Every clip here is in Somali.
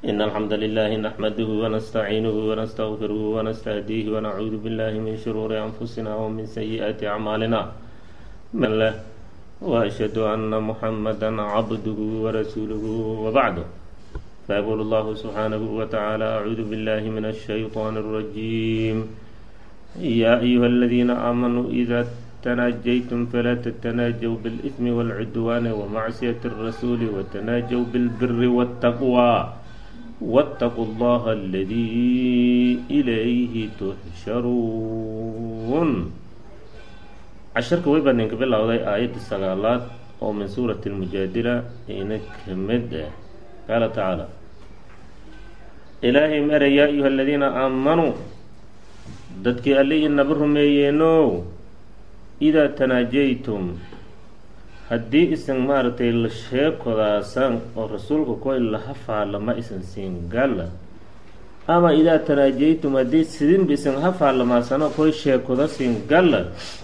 إن الحمد لله نحمده ونستعينه ونستغفره ونستهديه ونعوذ بالله من شرور أنفسنا ومن سيئات أعمالنا من له وأشهد أن محمدا عبده ورسوله وبعده فيقول الله سبحانه وتعالى أعوذ بالله من الشيطان الرجيم يا أيها الذين آمنوا إذا تناجيتم فلا تتناجوا بالإثم والعدوان ومعصية الرسول وتناجوا بالبر والتقوى واتقوا الله الذي إليه تحشرون casharka way baan idinka bilowday aayadda sagaalaad oo min suurati almujaadila ina ka mid ah qaala tacaala ilaahay mere yaa ayuha aladiina aamanuu dadkii alli inaba rumeeyeenow idaa tanaajaytum haddii isan maaragtay la sheekodaasan oo rasuulka koy laha faalama isan siin galla ama idaa tanaajaytum haddii sidinba isan ha faalamaasano koy sheekoda siin galla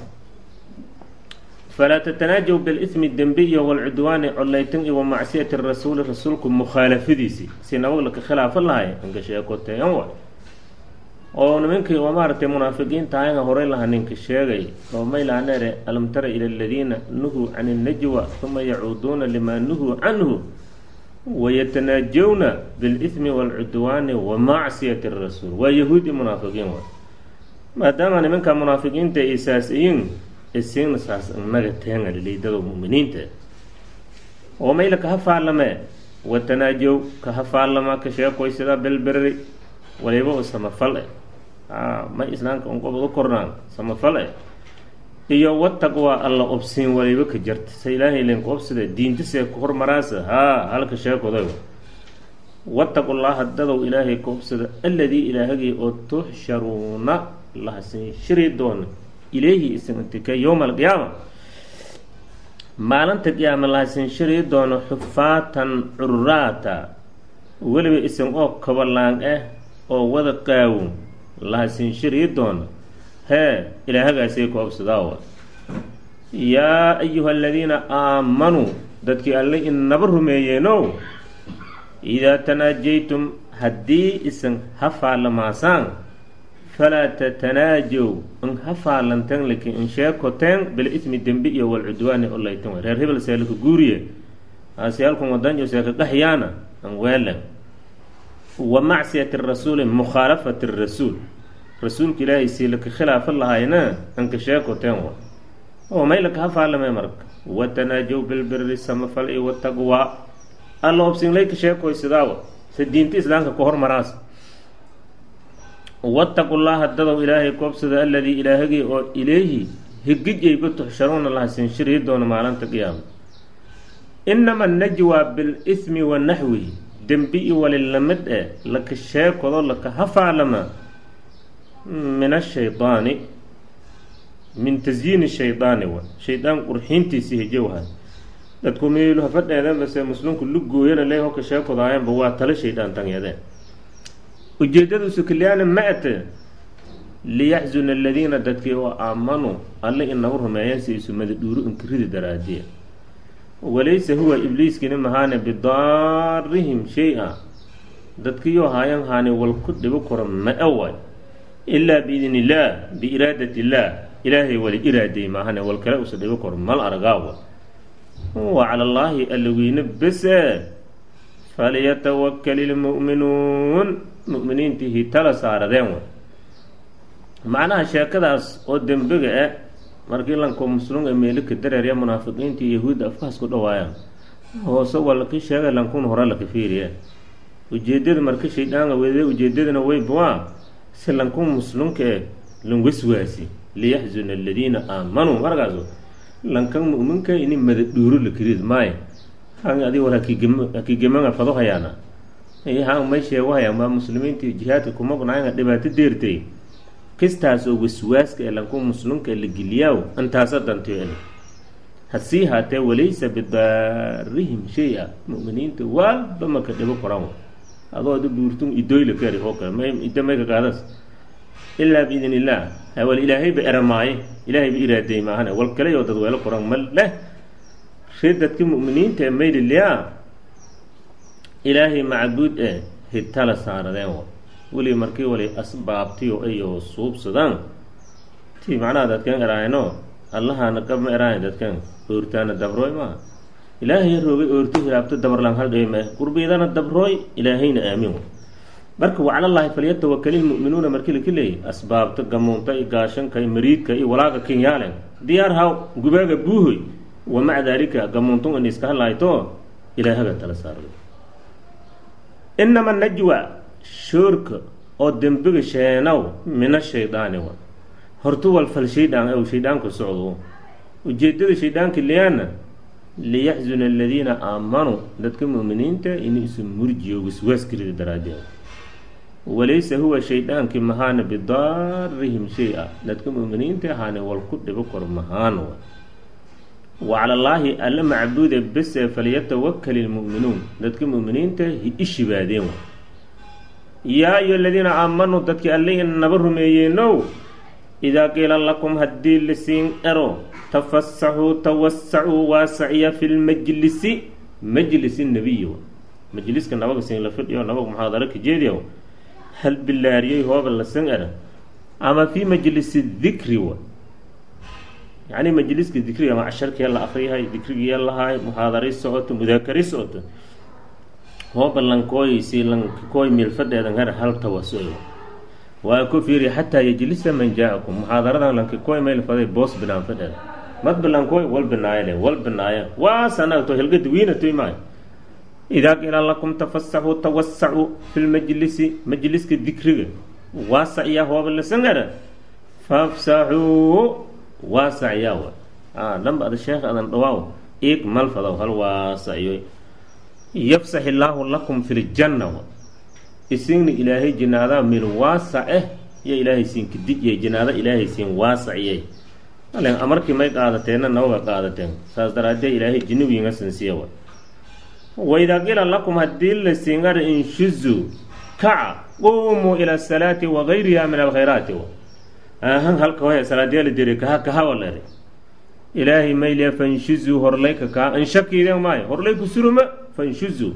falaa tatanaajaw bilismi dembi iyo walcudwaani collaytan iyo wamacsiyati rasuuli rasuulku mukhaalafadiisii si nabag laka khilaafo lahay anka sheekoteeyan wa oo nimankii oo maaragtay munaafiqiinta ayanga horey laha ninka sheegay oo maylahaneere alam tara ila aladiina nuhuu can innajwa uma yacuuduuna limaa nuhuu canhu wayatanaajawna bilismi waalcudwaani wa macsiyati rasuul waa yahuudi munaafiqiin wa maadaama nimanka munaafiqiinta ay saas-iyin isiina saas inaga teanga liidada mu'miniinta oo mayla kaha faalame watanaajow kaha faalama ka sheekoysada belberri waliba oo samafal eh ma islaamka unqobad u kornaan samafal eh iyo wataqwa alla obsiin waliba ka jarta sa ilaahay linku obsida diintasee ku hormaraasa haa halka sheekoday wattaqullaha dadow ilaahay ka obsida alladii ilaahagii oo tuxsharuuna lahasin shiri doona ilayhi isintika yowma alqiyaama maalinta qiyaama lahasin shiri doono xufaatan cururaata weliba isin oo kabalaan ah oo wada qaawon lahasin shiri doono hee ilaahagaasay ku obsadaawa yaa ayuha aladiina aamanuu dadkii alle inaba rumeeyeenow idaa tanaajaytum haddii isan ha faalamaasaan falaa tatanaajow in ha faalanteen lakin in sheekoteen bilismi dembi iyo walcudwaani o laytan reer hebel seelaka guuriye aasiyaalkun wadanjo seeka qaxyaana an weelen wa macsiyati rasuuli mukhaalafati rasuul rasuulka ilaahay siilaka khilaafo lahayna anka sheekoteen wa oo maylaka ha faalame marka watanaajow bilbiri samafal iyo wataqwa alla obsinlayka sheekoysadaawa sa diinta islaamka ka hormaraas wattaqu llaha dadow ilaahay koobsada aladii ilaahagii oo ilayhi higijayba tuxsharuuna lahasin shirii doono maalinta qiyaama inama najwa bilismi wa naxwihi dembi i walilamid eh laka sheekodo laka hafaalama min ashaydaani min tasyiini shaydaani wa shaydaan qurxiintiisi hijowha dadku meelu hafadheedeen base muslimku lugooyana le hoka sheekodaayanba waa tala shaydaan tanyadeen ujeedadiisu kaliyaana ma ate liyaxzuna aladiina dadkii oo aamanuu alle inagu rumeeyeen si isu madadhuuro inkiridi daraadiya walaysa huwa ibliiskini mahaane bidaarihim shay-a dadkiiyoo haayan haani wal ku dhibo karo ma away ilaa biidn illaah biiraadat illaah ilaahay wali iraaday maahane wal kale usa dhibo karo mal argaawa wa cala allaahi allaweyne bese falyatawakal ilmu'minuun mu'miniintihii tala saaradeen wa macnaha sheekadaas oo dembiga ah markii lanko muslunga meelika dareerya munaafiqiintii yahuudda afkaas ku dhawaayaan hoose waa laki sheegay lankun hore laka fiiriya ujeedada marka shayddaanga wede ujeedadana weybuwaa si lankun muslunka eh lanwaswaasi liyaxzuna aladiina aamanuu markaasu lankan mu'minka ini madadhuuro lakirid maayo han adi war hakiigemanga fado hayaana han may sheego hayaan maa muslimiintii jihaadka kuma gunaaynga dhibaato deertay kistaas oo waswaaska ee lanku muslimka la geliyaaw intaasa dantiyo in hasii haatee walaysa bidaarihim shay-a mu'miniinta waalba maka dhibo koran adoo ada buurtun idoyla kari oo kale may ida mayka qaadas ilaa biidn illaah hawal ilaahayba eramaaye ilaahayba iraaday maahane wal kale oo dad weelo koran ma leh ree dadka mu'miniinta ee mayliliyaa ilaahay macbuud eh hitala saaradeen wa weli markii wali asbaabtiyo iyo suubsadaan ti macnaha dadkan eraayno allahana qabma eraayo dadkan oortaana dabrooy maaha ilaahay roogay oorto hilaabto dabarlan hal dheema qurbiidana dabrooy ilaahayna aamin marka waclallaahi falyatawakali lmu'minuuna markii laka leeyay asbaabta gamuunta i gaashanka i mariidka i walaaga kinyaalen diyaar haw gubaaga buuhoy wa maca daalika gamuuntun in iska hadlaayto ilaahaga tala saarday inama najwa shoorka oo dembiga sheenaw mina shaydaani wa hortu wal fal shaydaan ow shaydaanka socdo ujeedada shaydaanka liyaana liyaxzuna aladiina aamanuu dadka mu'miniinta inuu isu murjiyo waswaaskirida daraaddeed walaysa huwa shaydaankii mahaana bidaarihim shay-a dadka mu'miniinta ahaane wal ku dhibo kor mahaan wa wacalallaahi alla macbuude bese falyatawakal ilmu'minuun dadka mu'miniinta hi ishibaadeen wa yaa ayu aladiina aamanuu dadkii alle naba rumeeyeenow idaa qiila lakum haddii lisiin ero tafasaxuu tawasacuu waasaciya fi lmajlisi majlisi nebiy majliska nabaga siin la fidhiyo nabaga muxaadaro ka jeediya hal bilaariyey hooba lasan era ama fii majlisi dikri wa yacni majliska dikriga ama casharkee la akriyahay dikrigii lahaay muxaadaray socoto mudaakari socoto hooba lankooy si lankooy milfadheedan her hal tawasuc waa ku fiiriya xataa yejlisa man jaa-akum muxaadaradan lankikoy mayl faday boos binaan fadheeda mad bilankoy wal binaayale wal binaaya waasanagto helgadi wiinatoy maayo idaa qiila lakum tafasaxuu tawasacuu fi lmajlisi majliska dikriga waasaciyaa hooba lasangara fafsaxuu waasaciyaa wa a dhamba ada sheekh adan dhawaaw iig malfadaw hal waasaciyoy yafsax illaahu lakum fi ljanna wa isigna ilaahay jinaadaa mil waasac eh iyo ilaahay siin kadijiyay jinaado ilaahay siin waasaciyay alen amarkii may qaadateena nabaga qaadateen saas daraadee ilaahay jinnigiinga sinsiya wa waidaa qila lakum haddii la siingara inshuzu kaca quumuu ila asalaati wagayriha min alkhayraati wa ahan halka hoya salaadyaala diri kaha kahawalere ilaahay mayliya fanshuzuu horlayka kaa anshakiiden maayo horlay ku suruma fanshuzuu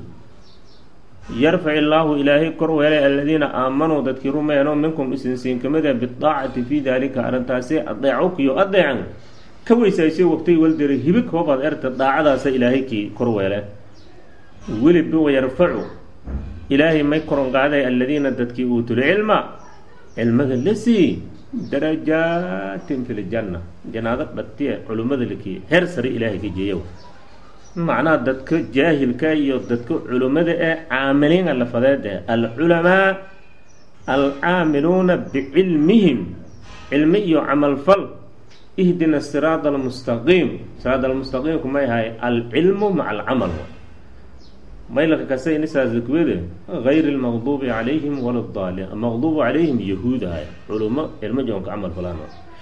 yarfac illaahu ilaahay kor weelay aladiina aamanuu dadkii rumeeno minkum isinsiin kamida bidaacati fii daalika arrintaasi adeecokiyo adeecan ka weysaysay waqtay waldari hibig hoobaad erta daacadaasa ilaahay kii kor weele weliba wayarfacu ilaahay may koronqaaday aladiina dadkii uutul cilma cilmaga la sii darajaatin fi ljanna janaado dhatiye culimmada lakii heer sare ilaahay ka jeeyow macnaha dadka jaahilka iyo dadka culimmada ee caamiliina lafadeed ee alculamaa alcaamiluuna bicilmihim cilmi iyo camalfal ihdina siraada almustaqiim siraad almustaqiimku may ahay alcilmu maca alcamal maylaka kasay nisaaskuwede gayri lmaqduubi calayhim wala daaliin maqduubu calayhim yahuud ahay culimo cilmo joonka camal falaan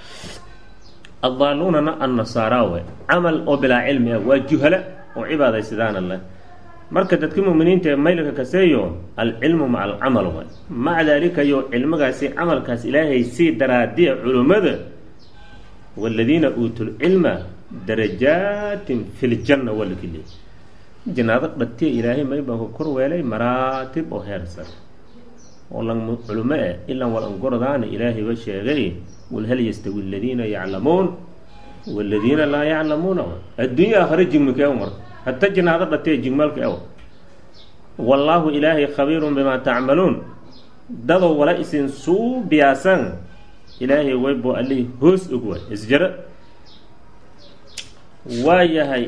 addaaluunana annasaara we camal oo bilaa cilmi ah waa juhala oo cibaadaysidaana leh marka dadka muminiinta ee maylka kaseeyo alcilmu maca alcamal way maca daalika yo cilmigaasi camalkaas ilaahay sii daraadiya culimmada waladiina uutuu lcilma darajaatin fi ljanna walakili jinaado dhatiya ilaahay maybanka kor weelay maraatib oo heer sare oo lan culimo eh ilan wal angordaana ilaahayba sheegay wal hal yastawi aladiina yaclamuun waladiina laa yaclamuuna adduunya aakhare jigmika ew marka hata jinaado dhatiya jigmaalka ew wallaahu ilaahay khabiirun bimaa tacmaluun dadoo wala isin suu biyaasan ilaahay waybo allihii hoos og waay isjaro waa yahay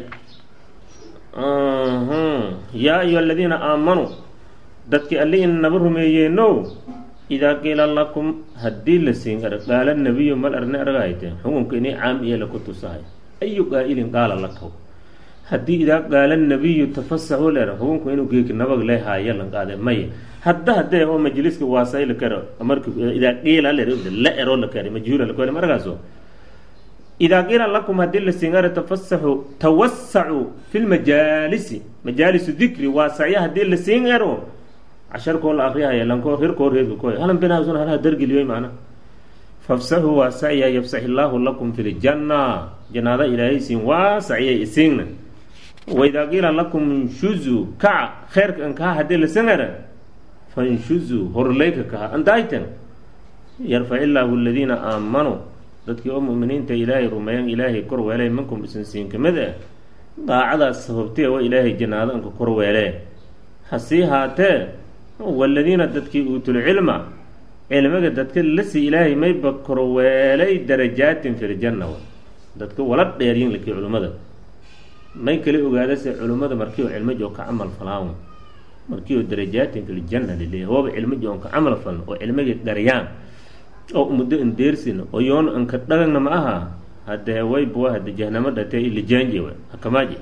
yaa ayuha aladiina aamanuu dadkii alli in naba rumeeyeenow idaa qiila lakum haddii la siin ar qaala nabiyu mal arne argahayte xukunka inay caam iyo laku tusahay ayu qaa'ilin qaala lakaw haddii idaa qaala nabiyu tafasaxu leer xukunku inuu geeki nabag leehaayo lan qaade maya hadda hadee oo majliska waasay la karo marka idaa qiila leer la ero la kare majhuula la kare markaaso idaa qiila lakum haddii la singara tafasaxu tawasacuu fi lmajaalisi majaalisu dikri waasacya haddii la singaro casharkoo la akriyahaya lankoo hirkoo reedka koy halan binaasun halaha dargeliyey macna fafsaxuu waasacya yafsax illaahu lakum fi ljanna janaada ilaahay siin waasacyay isiingna waidaa qiila lakum inshuzu kaca kheyrka ankaa haddii la singara fanshuzuu horleyka kaha andayten yarfac illaahu aladiina aamanuu dadkii oo mu'miniinta ilaahay rumeeyan ilaahay kor weelay minkum isin siin kamid ah daacadaas sababtee wa ilaahay jannaado anka kor weelee hasii haatee waladiina dadkii uutul cilma cilmiga dadka lasi ilaahay mayba kor weelay darajaatin filjanna wa dadka wala dheeryin lakii culimmada may kala ogaadase culimmada markii oo cilmo joo ka camal falaan markii oo darajaatin filjanna laleeyahy hooba cilmo joo ka camal falno oo cilmigii dharyaan oo muddo indeersin oo yoon anka dhagagna ma aha haddee wayba hade jahnamo dhatee ilijaanje wa hakamaaje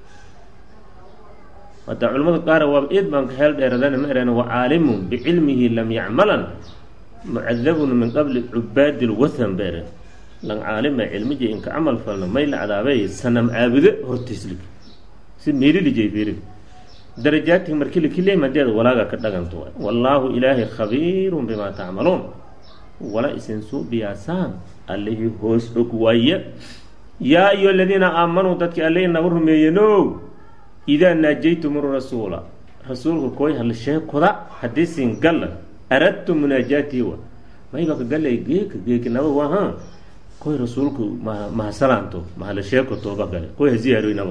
hadda culimmada qaar waaba eed baan ka heel dheeradana ma ereen wa caalimun bicilmihi lam yacmalan mucadabun min qabli cubaadi lwathan ba eren lan caalima cilmiji inka camal falno may la cadaabay sanam caabudo hortiislig si meelilijay fiirig darajaatig markii lakileem hadeed walaaga ka dhaganto waay wallaahu ilaahay khabiirun bimaa tacmaluun wala isin suubiyaasaan allihii hoos og waaya yaa ayuha aladiina aamanuu dadkii allihii naga rumeeyeno idaa naajaytum rasuula rasuulka kooy hal sheekoda haddii siin galla aradtu munaajaatihi wa mayba ka gallay geeka geeki naba waha koy rasuulku ma mahasalaanto mahala sheeko tooba gale koy ha ziyaaroy naba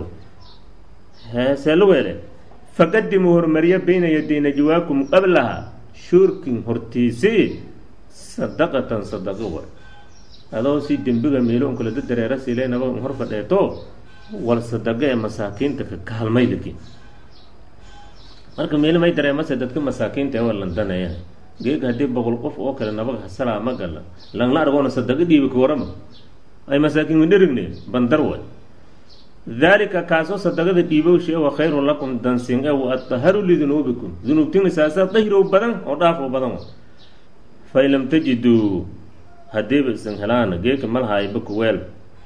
heesee lu weele faqadimuu hormariya bayna yaday najwaakum qablaha shuurkin hortiisii sadaqatan sadaqo wa adoo si dembiga meelo un kala dadareera siile naba un hor fadheeto wal sadaqo ee masaakiinta ka kaalmay laki marka meelo may dareemase dadka masaakiinta ee waa landanaya geega haddii boqol qof oo kale nabaga hasalaa ma gala langla argoona sadaqo dhiibi ka warama ay masaakiin widherigne bandar way daalika kaasoo sadaqada dhiibowsha wa khayrun lakum dansin e wa addaharu lidunuubikum dunuubtina saasaa dahirow badan oo dhaafo badan wa fain lam tajiduu haddiiba isan helaana geeka malhaayba kuweel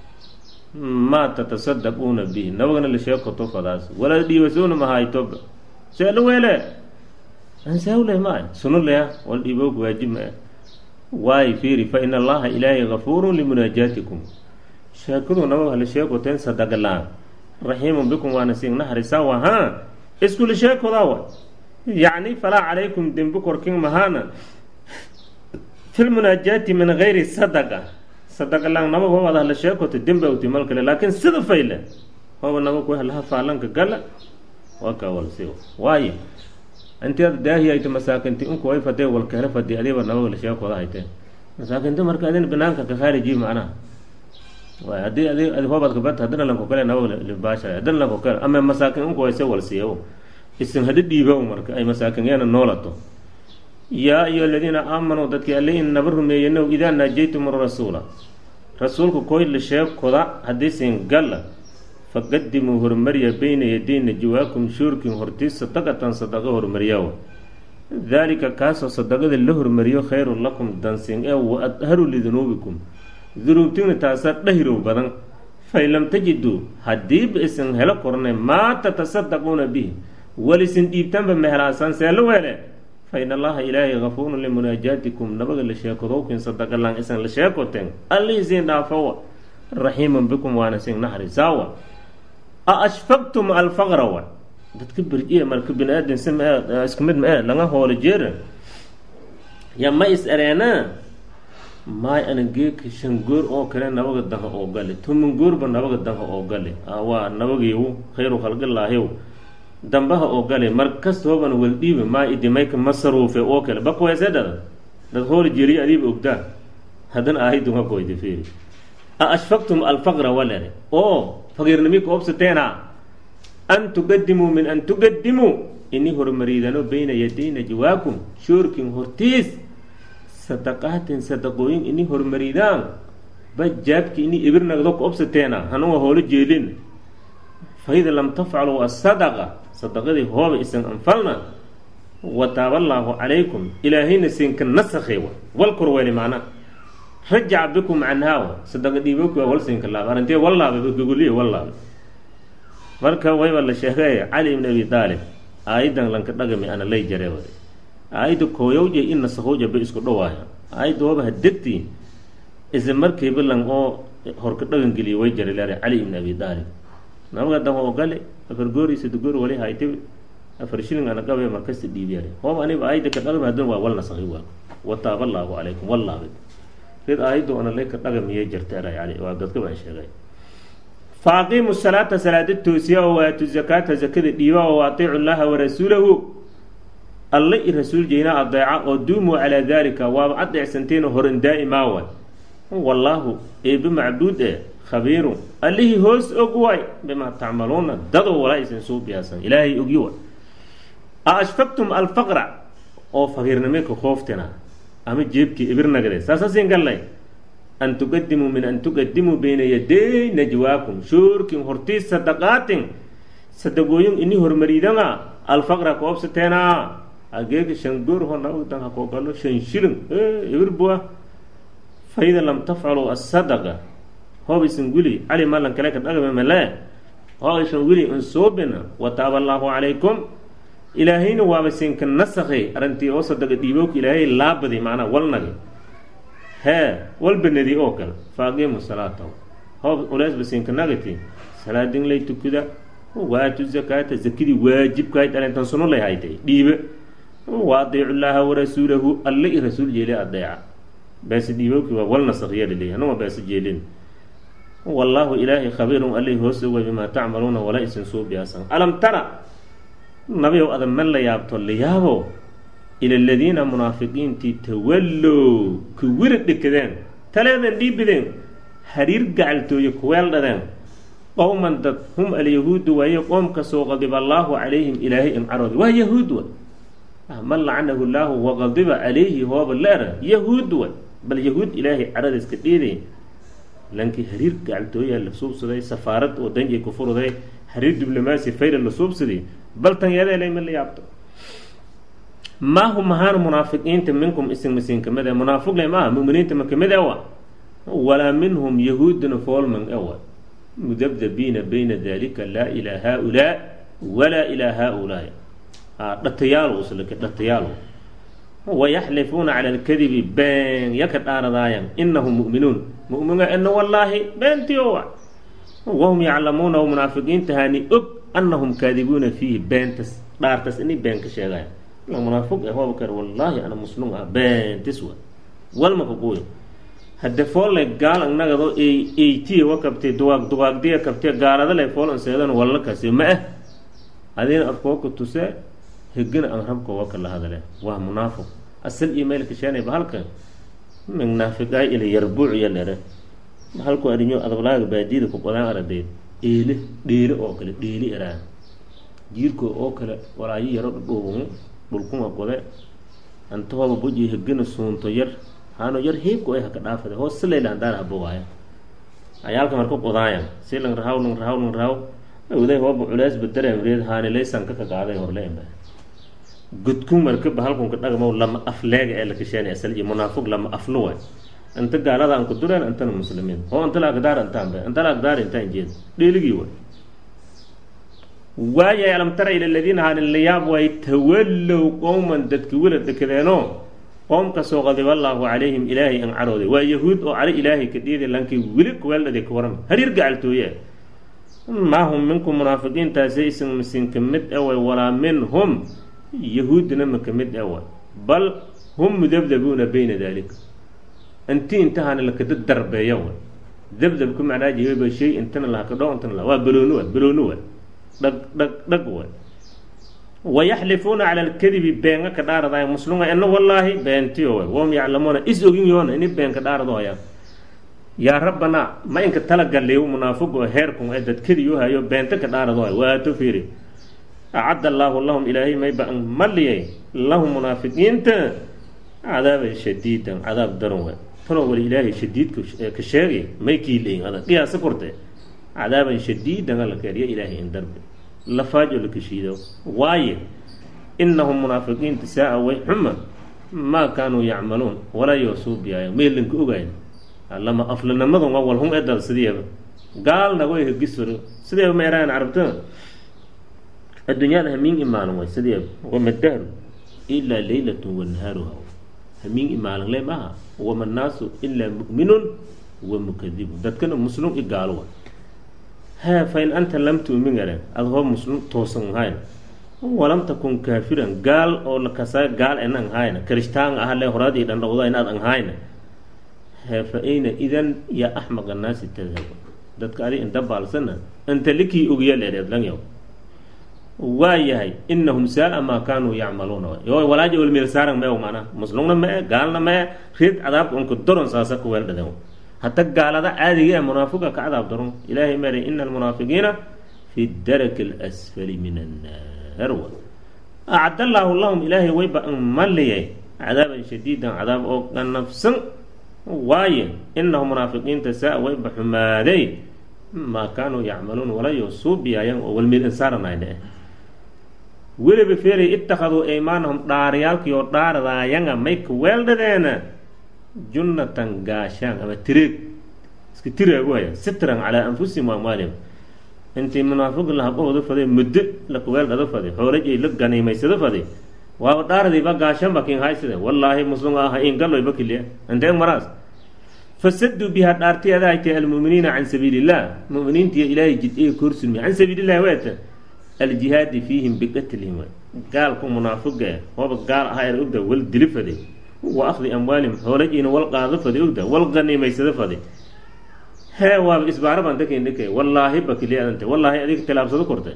maa tatasadaquuna bihi nabagana la sheekoto fadaas walaa dhiibasoona mahaytoba see la weele ansaawle maa suno leya wal dhiibowka waajib maa waayo fiiri fa in allaha ilaahay gafuurun limunaajaatikum sheekadu nabaga hala sheekoteen sadaqa la-aan raxiimun bikum waana siin naxarisaa wa haa iskula sheekodaa wa yacni falaa calaykum dembi korkin mahaana fi lmunaajaati min gayri sadaqa sadaqa laan nabaga wabaad hala sheekoto dembi awti mal kale laakiin sida fayle waba nabag way halaha faalanka gala waa kaa walsi waayo inti ad daahi ayto masaakinti inku way fadee walkeele fadi adiba nabaga la sheekooda hayteen masaakinti marka adin banaanka ka khaariji macnaha waay haddii adi adi hoobaad kabata haddana lanko kale nabaga libaasha haddana lanko kale ama masaakin inku wayse walsiiyo isin hadi dhiibow marka ay masaakin yeena noolato yaa ayuha aladiina aamanuu dadkii alle in naba rumeeyenow idaa naajaytum rasuula rasuulka koy la sheekoda haddii siin galla faqadimuu hormarya bayna yaday najwaakum shuurkin hortiis sadaqatan sadaqo hormaryawa daalika kaasoo sadaqada la hormariyo khayrun lakum dansin ee wa adharu lidunuubikum dunuubtigna taasaa dhahirow badan fain lam tajiduu haddiiba isin helo korne maa tatasadaquuna bihi walisin dhiibtanba mehelaasaan see la weele fa in allaha ilaahay gafuurun limunaajaatikum nabaga la sheekodowkin sadaqalaan isan la sheekoteen allihii siin dhaafowa raxiimun bikum waana sin naxrisaawa a ashfaqtum alfaqra wa dadka berjiya marka bini aadan si ma isku mid ma e laga hoolo jeera ya ma is ereenaa maay ana geeka shan goor oo kale nabaga danha oo gale toman goorba nabaga danha oo gale waa nabagiiw khayru khalqilaahiw dambaha oo gale mar kastoobana waldhiiba maa idimayka masaruufe oo kale bakweese dhada dad hoolo jeeriya adiiba ogdaa haddana aahidunga koyda fiiri a ashfaqtum alfaqra walere oo faqiirnimi ka obsateena an tuqadimuu min an tuqadimuu ini hormariidano bayna yaday najwaakum shoorkin hortiis sadaqaatin sadaqooyin ini hormariidaan bajaabki ini ibir nagdo ka obsateena hanuga hoolo jeelin faida lam tafcaluu asadaqa sadaqadii hooba isan anfalna wataaballaahu calaykum ilaahayna siinka nasakhay wal korweeli macna rajaca bikum canhaawa sadaqa dhiibooki waa wal siinka laaba arintee wallaaba gogoliya wallaaba marka wayba la sheegay cali ibn abi daalib aayadan lanka dhagami ana lay jare wade aayadda kooyowja in nasakowja ba isku dhawaaya aayadda waba hadegtii isla markiiba lan oo horka dhagan geliya way jare leeray cali ibn abi daalib nabaga dan oo gale afar goori sadgoor wali haytib afar shilin ana qabe markasta dhiibiyar hoob aniba aayadda ka dhagam haddana waa wal nasakhi waa wataaba allaahu calaykum wallaabay rid aayadda ona lay ka dhagamiyay jirteera yani waa dadka baan sheegay fa aqiimu salaata salaada toosiya oo waatu zakaata zakada dhiiba oo atiicu llaha warasuulahu alle i rasuul jeyna adeeca oo duumuu calaa daalika waaba adeecsanteena horan daa'imaa way wallaahu eebe macbuud e khabiirun allihii hoos og waay bimaa tacmaluuna dadoo walaa aysan suu biyaasan ilaahay ogi way a ashfaqtum alfaqra oo faqiirnimika kooftina ama jeebkii ibirnagade saasasin gallay an tuqadimuu min an tuqadimuu bayna yaday najwaakum shoorkin hortii sadaqaatin sadaqooyin ini hormaridanga alfaqra koobsateena ageega shan goor honawdan hakoogalo shan shilin ibir bua faida lam tafcaluu asadaqa hoobaysan weli cali malan kale ka dhagame male hoobaysan weli insuubina wataaba allaahu calaykum ilaahayna waaba sinka nasakhay arrintii oo sadaqa dhiibowka ilaahay laabadi macnaa walnagi hee walbanadi oo kale fa aqiimu salaata hoob uleesba sinka nagati salaadin lay tukuda waatu zakaata zakadii waajibkahayd arintan suno lay haytay dhiibe wa adiicu llaaha warasuulahu alle i rasuul jeeli adeeca beese dhiibowkii waa wal nasakhiya laleeyahy anuma beese jeelin wallaahu ilaahay khabiirun allay hoos ogay bimaa tacmaluuna wala isin suu biyaasan alam tara nabiyow ada man la yaabto la yaabo ila aladiina munaafiqiintii tawallow ku wira dhekadeen taleedan dhiibideen hariir gacaltooye kuweel dhadeen qowman dad hum alyahuudu waaye qoomkasoo qadiba allaahu calayhim ilaahay imcaroodi waa yahuud wa man lacanahu llaahu waqadiba calayhi hooba leera yahuud way bal yahuud ilaahay caradiiska dhiiday lankii hariir gacaltooyaa la suubsaday safaarad oo danjay ku furuday hariir diblomaasi fayra la suubsaday bal tan yadeelay ma la yaabto maa hum ahaan munaafiqiinta minkum isin masiin kamid e munaafiqle maaha muminiinta ma kamid ewa walaa minhum yahuuduna foolman ewa mudabdabiina bayna dalika laa ilaa haa-ulaa walaa ilaa haa-ulaa dhatayaal uslaka dhatayaal wayaxlifuuna cala alkadibi been yaka dhaaradaayan inahum mu'minuun mu'minuuna ina wallaahi beentiyo wa wahum yaclamuuna munaafiqiintahani og anahum kaadibuuna fiihi beentas dhaartas inay been ka sheegaya munaafiq eh waaba kar wallaahi ana muslim ah beentis wa walmaka quuy hadde foolle gaal annagadoo eytiye wa kabtay duwaag duwaagdiya kabtee gaaladale fool anseedan walla kasi ma ah adina afkooka tuse hegina an rabka waka la hadale waa munaafiq asal iyo meelka sheenay bahalka minaafiqaay ila yarbuuc iyo dhere bahalku adinyo adablaaga baadiyada ku qodaan aradeed eele dheele oo kale dheeli eraa jiirko oo kale walaayo yaro dhudhuubumu dhulkuma qode antahooba boji hegina suunto yar haano yar heebka ay haka dhaafade hoos silayla andaar habowaaya ayaalka marka qodaayan si lang rahaw lang rahaw lang rahaw awday hooba culeys badareemreed haanilaysan ka kagaaday horleemba gudkun marka bahalkunka dhagmow lama afleega ee la kasheenay asal iyo munaafiq lama afluwa anta gaalada aan ku dureen antana muslimiin oo anta laagdaar antaan be anta laagdaar intaan jeed dheeligii way waayay alam tara ila aladiina haani layaab way tawallow qowman dadki wila dekadeenoo qoomkasoo qadiba allaahu calayhim ilaahay an carooday waa yahuud oo cali ilaahay ka dhiiday lankii weli kuweeldhadi ka waran hariir gacaltooye maa hum minkum munaafiqiintaasi isan misin ka mid away walaa minhum yahuudina ma ka mid awa bal hum mudabdabuuna bayna daalika inti intahana lakada darbeeya wa dabdabka macnaa jihaba shay intana lahakadho intana la waa balooni wa balooni wa dhag dhag dhag wa wayaxlifuuna cala alkadibi beenga ka dhaaradaya muslima ina wallaahi beentiyo wa wahum yaclamuuna is ogin yoona ini been ka dhaaradohaya yaa rabbanaa ma inka talagaliyo munaafiqo heerkun ee dadkadiyo hayo beenta ka dhaaradohaya waato fiiri acadda allaahu lahum ilaahay mayba an maliyay lahum munaafiqiinta cadaaban shadiidan cadaab daran way tanoo wali ilaahay shadiidka ka sheegay may kiileyin adag qiyaasa korte cadaaban shadiidan alla keeriya ilaahay in darbe lafaajo la kashiido waaye inahum munaafiqiinta saa-a way xuma maa kaanuu yacmaluun walaa yoosuubiyaayo meelanka ogayn lama aflanamadun awal hum edal sideeba gaalna way hegisoro sideeba ma eraan carabta adduunyada hamiin imaalan way sideeba wamadahru ilaa leylatun wanahaaruha hamiin imaalan le maaha wama naasu ilaa mu'minun wa mukadibun dadkana muslim i gaalo wa ha fa in anta lam tu'min garan ad hoo muslim toosan hayn walam takun kaafiran gaal oo lakasa gaal en an hayna kirishtaan ah le horadii dhandhowda inaad an hayna he fa ayna idan yaa axmaq annaasi tadhabu dadka adi inta baalsana inta likii ogya leereed langyaw waa yahay inahum saa-a maa kaanuu yacmaluuna yo walaaja walmeel saaran mee mana muslumna mee gaalna mee reed cadaabka unka doron saasa ku weel dhaden hata gaalada caadiga ee munaafiqa ka cadaab daron ilaahay meeray ina almunaafiqiina fi daraki alasfali min annaar wa acad allaahu lahum ilaahay wayba maliyay cadaaban shadiidan cadaab oo ganafsan waaye inahum munaafiqiinta saa wayba xumaaday maa kaanuu yacmaluun walayo suubiyayan oo walmeel insaaranayne weliba feeray ittakhaduu aymaanahum dhaariyaalkii oo dhaaradaayanga may ka weeldhadeena junnatan gaashaan ama tireeg iska tiraagu haya sitran calaa anfusihim wa amwaalihim intii munaafiqi lahaqahooda faday muddo laka weeldhado faday xoolajay la ganiimaysado faday waaba dhaaradiiba gaashanba kin hayside wallaahi muslim aha ingaloyba kiliya intee maraas fasaduu bihaa dhaartiyada aytay almu'miniina can sabiili illah mu'miniintiiyo ilaahay jid-eye korsulmi can sabiili illahi weeta aljihaadi fiihim biqatlihim gaalku munaafiga eh hooba gaal ahaa er ogda wal dili faday wa akhdi amwaalihim xoolajiina wal qaado faday ogda wal ganiimaysado faday hee waaba isbaara baan dakan dhikay wallaahi bakiliyadante wallaahi adiga tilaabsado kortay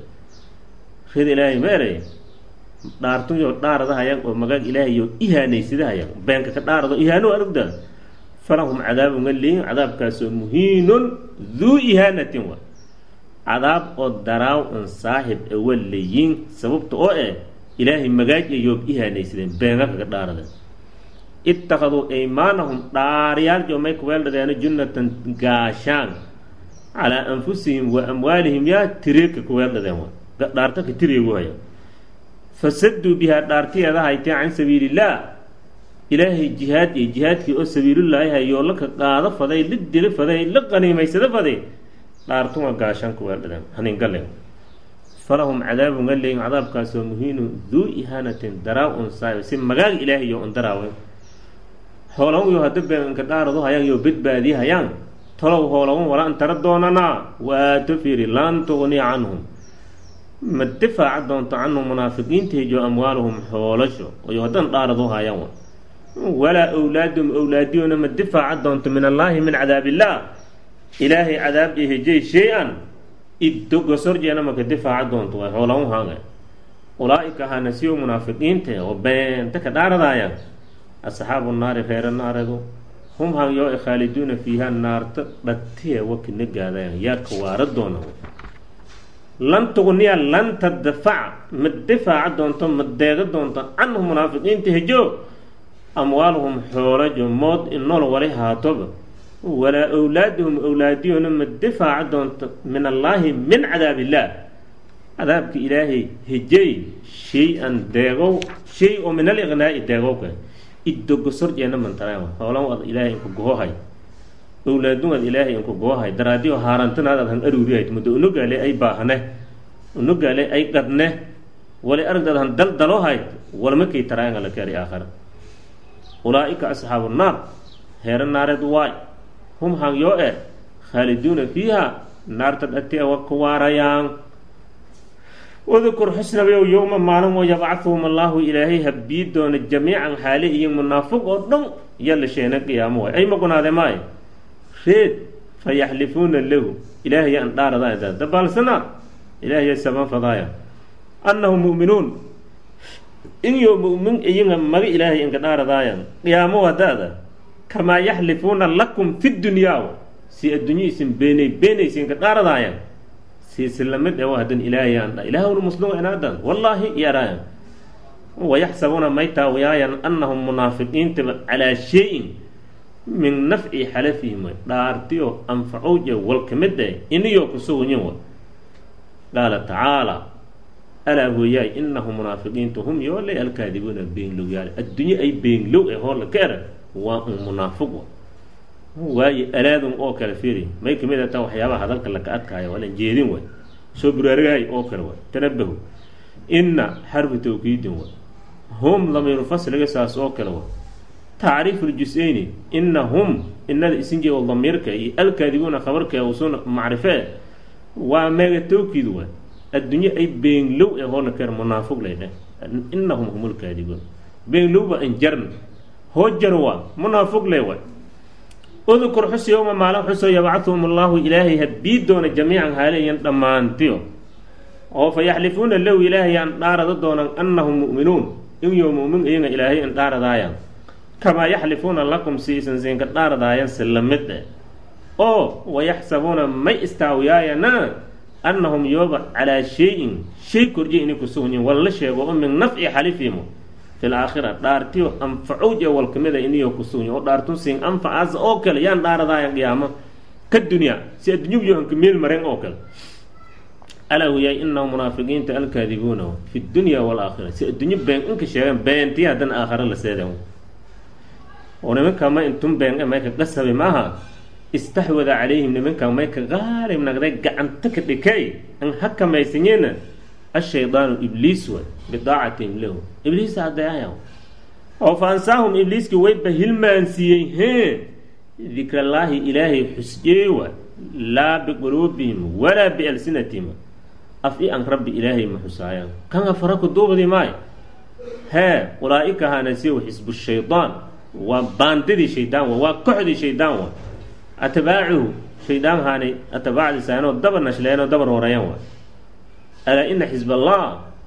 rid ilaahay meeray dhaartuyo dhaaradahayan oo magaag ilaahayo ihaanaysadahayan beenka ka dhaarado ihaano arogda falahum cadaabun aliin cadaabkaasoo muhiinun duu ihaanatin wa cadaab oo daraaw un saaxib awalayiin sababta oo eh ilaahay magaaj ayoob ihaanaysadeen beenga kaga dhaarada ittakhaduu aymaanahum dhaariyaal joomay kuweeldhadeeno junnatan gaashaan calaa anfusihim wa amwaalihim yaa tireegka kuweeldhadeen wa dhaarta ka tireegu haya fasaduu bihaa dhaartiyeeda haytee can sabiilillaah ilaahay jihaad iyo jihaadkii oo sabiilullaahi hayoo laka qaado faday la dilo faday la qaniimaysado faday dhaartuma gaashaan kuweeldhadeen haningale falahum cadaabun galeyin cadaabkaasoo muhiinu duu ihaanatin daraaw un saayo si magaag ilaahayo un daraawe hoolawn yo hadda beenka dhaarado hayaan yo badbaadiye hayaan talow hoolawan wala an tara doonanaa waato fiiri lan tugni canhum ma difaaca doonto canhum munaafiqiinteejo amwaaluhum xoolasho oyo haddan dhaarado hayaan walaa awlaadum awlaadiyona ma difaaca doonto min allaahi min cadaabillaah ilaahay cadaab iyo hejey shay-an iddo gosorjeena maka difaaca doonto way xoolawan haaga ulaa-ika hana siyo munaafiqiinta oo beenta ka dhaaradaaya asxaabu naari reera naaredu hum han yoo e khaaliduuna fiiha naarta dhatiya wakina gaadayan yaa ka waara doona lan tugniya lan tadafaca ma difaaca doonto ma deega doonto canhum munaafiqiinta hejo amwaaluhum xoolajo mood inol wali haatoba walaa awlaaduhum awlaadiyona ma difaaca doonto min allaahi min cadaab illaah cadaabka ilaahay hejey shay-an deegow shay oo min aliqnaa'i deegowka iddogosorjeena mantaraan hoolan ad ilaahay inku gohohay awlaadun ad ilaahay inku gohohay daraadiyo haarantanaad ad han aruurihayd muddo unogaale ay baahne unogaale ay qadne wali aragdaad han daldalohayd walmakay taraanga la keeri aakhara ulaa-ika asxaabu naar heere naareed waay hum han yoo e khaaliduuna fiiha naarta dhati wa ku waarayaan wadukur xusnabayow yowma maalin oo yabcahuhum allaahu ilaahay habbii doona jamiican xaale iyo munaafiq oo dhan yalla sheena qiyaamo waay ay magunaade maayo reed fa yaxlifuuna lahu ilaahay an dhaaradaaya dabaalsanaa ilaahay saban fadaaya annahum mu'minuun inyo mu'min iyinga maga ilaahay inka dhaaradaayan qiyaamo wadaada kamaa yaxlifuuna lakum fi dunyaa si addunya isin beenay beenaysa inka dhaaradaayan siisilamid ewa hadan ilaahayaan dha ilaahwna muslim inaadan wallaahi yaraayan wayaxsabuuna may taawiyaayan annahum munaafiqiintaba calaa shay-in min nafci xalafihim way dhaartiyo anfacowje wal ka mid eh iniyoo kusugunyin wa qaala tacaala alaa hooyaay innahum munaafiqiintu hum yoolay alkaadibuuna beenlowyaale addunye ay beenlow ee hoola ka era waa un munaafiq wa waayo alaadun oo kale fiiri may kamid a taa waxyaabaha hadalka laka adkaaya waa lan jeedin way soo buraaragahay oo kale way tanabahu inna xarfu tawkiidin way hum damiiru fasliga saas oo kale way tacriifu ljus-eyni inna hum inada isinjee oo damiirka iyo alkaadibuuna khabarka usun macrifee waa meega tawkiid way addunye ay beenlow ee hoola keer munaafiq lay dheh innahum humul kaadibuun beenlowba injarn hoo jar waa munaafiq lay way udkur xus yowma maalin xuso yabcathum allahu ilaahay habii doona jamiican haaleyan dhammaantiyo oo fa yaxlifuuna lahu ilaahay aan dhaarada doonan annahum mu'minuun inyo mu'min iyaga ilaahay in dhaaradaayan kamaa yaxlifuuna lakum siisan siinka dhaaradaayan si la mid eh oo wayaxsabuuna may istaawiyaayana annahum yooba calaa shay-in shay korjiya inay ku sugnyiin walla sheego oo min nafci xalifiimo fi laakhira dhaartiyo anfacowj ee walkamida iniyo ku sugny oo dhaartun siin anfacaas oo kale yaan dhaaradaayan qiyaamo ka dunya si addunyubiyo anka meel maren oo kale alaa huyay inahu munaafiqiinta alkaadibuuna fi dunya walaakhira si addunyo been inka sheegan beentiya haddana aakhare la seeden oo nimanka ma intun been e mayka qasabe maaha istaxwada calayhim nimanka mayka qaalib nagday gacanta ka dhikay an hakamaysanyeena ashaydaanu ibliis way bidaacatihim lahu ibliisa adeeaya oo fa ansaahum ibliiskii wayba hilmaansiiyey hee dikrallaahi ilaahay xusyeewa laa biquluubihim walaa bialsinatihim af i an rabbi ilaahay ma xusaayaan kan afara ku duubdi maayo hee ulaa-ika haanasiyow xisbu shaydaan waa baandidii shaydaan wa waa koxdii shaydaan wa atbaacuhu shaydaan haani atbaacdiisaanoo dabar nashleenoo dabar horeeyaan wa alaa ina xisb allah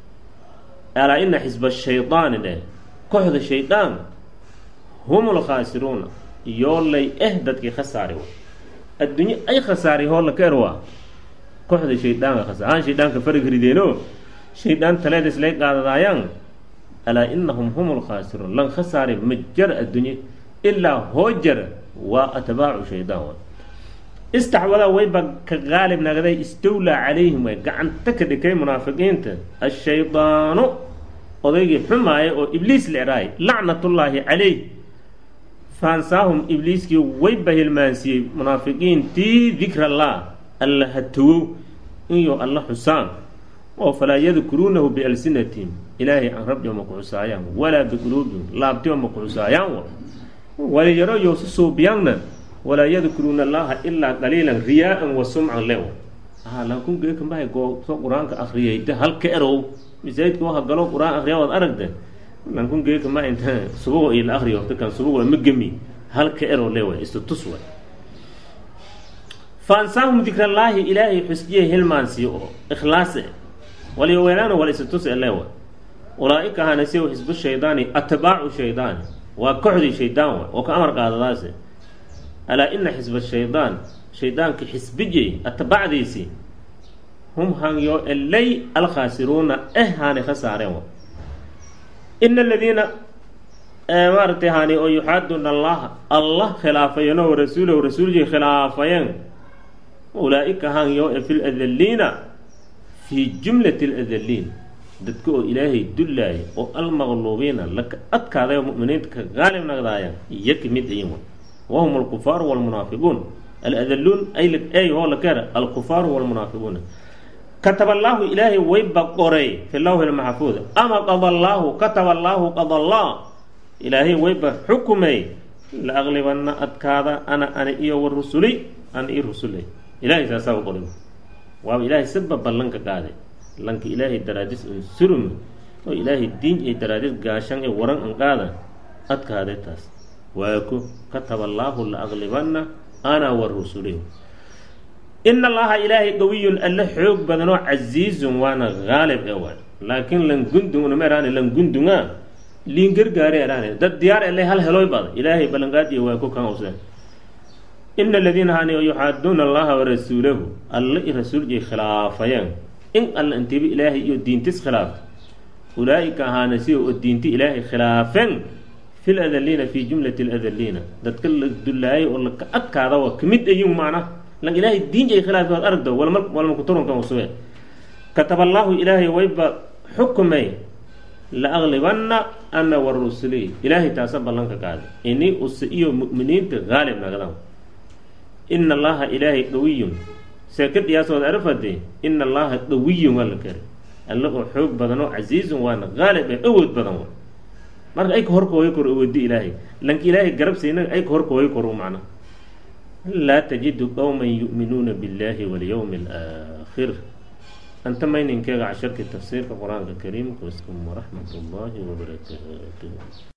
alaa ina xisba shaydaani dheh koxda shaydaan hum lkhaasiruuna yoolay eh dadkii khasaari wa addunye ay khasaari hoolla ka er waa koxda shaydaanka khasaar haan shaydaanka farig rideeno shaydaan taleeda islay qaadadaayaan alaa inahum hum lkhaasiruun lan khasaari ma jar addunye ilaa hoo jara waa atbaacu shaydaan wa istaxwadaa wayba ka qaalib nagday istawlaa calayhim way gacanta ka dhikay munaafiqiinta ashaydaanu odaygii xumaaya oo ibliis lecraay lacnatullaahi calayh faansaahum ibliiskii wayba hilmaansiiyey munaafiqiintii dikrallah alla hatowow inyo alla xusaan oo falaa yadkuruunahu bialsinatihim ilaahay aan rabbi ma ku xusaayaan walaa biquluubihim laabtiba ma ku xusaayaan wa waliyaro yowsu suubiyaanna walaa yadkuruuna allaha ilaa qaliilan riyaa-an wa sumcan lew aha laakun geekambahay gooso qur-aanka akriyayda halka erow masaajidka waha galo qur-aan akriya waad aragta lankun geekama inta subugo iyo la akriyo waqti kan subugo ma gemi halka erow lewa istutus way fa ansaahum dikrallaahi ilaahay xusjiye hilmaansiyo oo ikhlaase walyoweelaana wal istutus lewa ulaa-ika hanasiyow xisbu shaydaani atbaacu shaydaani waa koxdii shaydaan wa oo ka amar qaadadaase alaa ina xisba shaydaan shaydaanka xisbijey atbacdiisii hum hanyo elay alkhaasiruuna eh haani khasaareen wa ina aladiina maaragtay haani oo yuxaaduuna allaha allah khilaafayeen oo rasuulahu rasuulkii khilaafayeen ulaa-ika hanyo e fi ladaliina fii jumlati aladaliin dadka oo ilaahay dullaaya oo almaqluubiina laka adkaaday oo mu'miniinta ka qaalib nagdaaya iyo ka mid ayin wa wahum alkufaaru walmunaafiquun aladaluun ay oo la keera alkufaaru walmunaafiquuna kataba allaahu ilaahay wayba qoray fi lawhi lmaxfuud ama qada allaahu kataba allaahu qada allah ilaahay wayba xukumay la aqlibanna adkaada ana ana iyo wa rusuli ana i rusule ilahay saasaa u qoray waaba ilaahay saba ballanka qaaday lanka ilaahay daraadis un surum oo ilaahay diin ay daraadis gaashan ee waran an qaada adkaaday taas waaku kataba allaahu la aqlibanna ana wa rusulihi ina allaha ilaahay qawiyun alle xoog badanoo casiizun waana haalib ee waay laakiin langundung nameeraane langundunga liin gargaare eraane dad diyaar ele hal heloy bada ilaahay ballanqaadiya waa ku kan use ina aladiina hani yuxaaduuna allaha warasuulahu alle i rasuuljay khilaafayeen in alla intiba ilaahay iyo diintis khilaafta ulaa-ika ahaana sida oo diinti ilaahay khilaafeen fi ladaliina fii jumlati ladaliina dadka la dullaayay oo laka adkaada waa kamid ayin macna lan ilaahay diin ay khilaafi waad aragdo walma walma kuturunkan usube kataba allaahu ilaahay wayba xukumay la aqlibanna ana wa rusuli ilaahay taasa ballanka qaada ini use iyo mu'miniinta haalib nagdan ina allaha ilaahay qawiyun see ka dhiyaasood arafade ina allaha qawiyun waa la kari alle oo xoog badan oo casiizun waana haalib ee awood badan wa marka ay ka horkooga kor awoodi ilaahay lanka ilaahay garabsayna ay ka horkooga kor macna laa tajidu qowman yu'minuuna biاllahi walyowmi alaakhir anta mayninkeega casharkii tafsiirka qur-aanka kariimka waskum waraxmat ullaahi wabarakaatuh